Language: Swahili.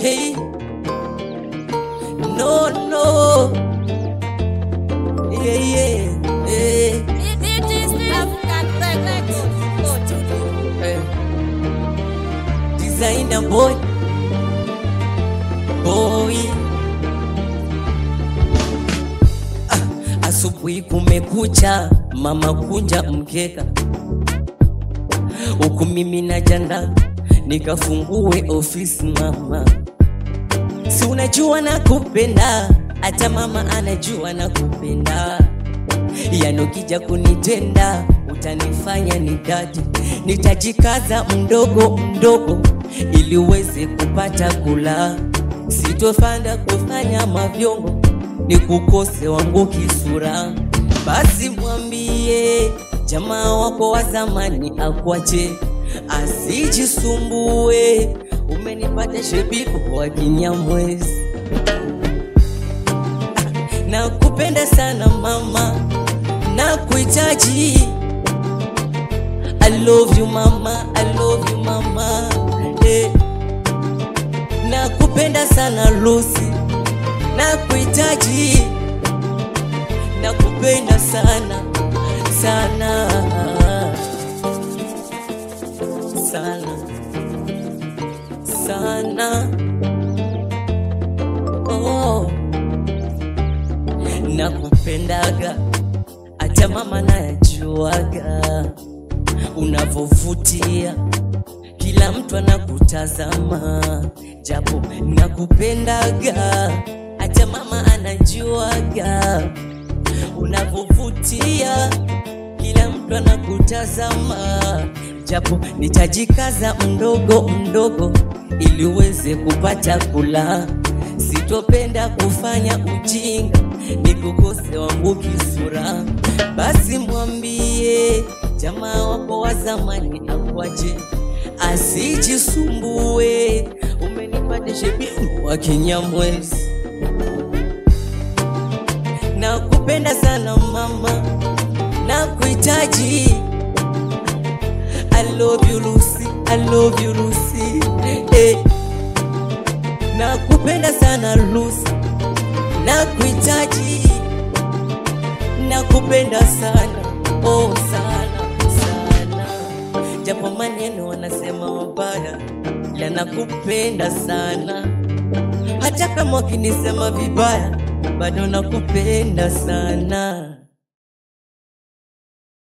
Hey, no, no. Yeah, yeah, yeah. Hey. Designer boy, boy. Ah, asubuhi kumekucha, mama kunja mkeka, huku mimi najanda nikafungue ofisi mama, si unajua nakupenda, hata mama anajua nakupenda, yani ukija kunitenda utanifanya nidate, nitajikaza mdogo mdogo ili uweze kupata kula, sitofanda kufanya mavyongo ni kukose wangu kisura, basi mwambie jamaa wako wa zamani akwache asijisumbue, umenipata shebiko wa Kinyamwezi. Nakupenda sana mama, nakuhitaji. I love you mama, I love you mama. Eh. Nakupenda sana Lucy, nakuhitaji. Nakupenda sana sana sana sana. Oh, nakupendaga hata mama najuaga unavovutia, kila mtu anakutazama, japo nakupendaga hata mama anajuaga unavovutia, kila mtu anakutazama, japo nitajikaza mdogo mdogo ili uweze kupata kula. Sitopenda kufanya ujinga nikukose wangu kisura, basi mwambie jamaa wako wa zamani akwaje, asijisumbue. Umenipata shebihu wa Kinyamwezi, nakupenda sana mama, nakuhitaji. I love you Lucy, I love you Lucy. Eh. Nakupenda sana Lucy, nakuhitaji. Nakupenda sana, oh sana sana. Japo maneno wanasema mabaya, ila nakupenda sana. Hata kama wakinisema vibaya, bado nakupenda sana.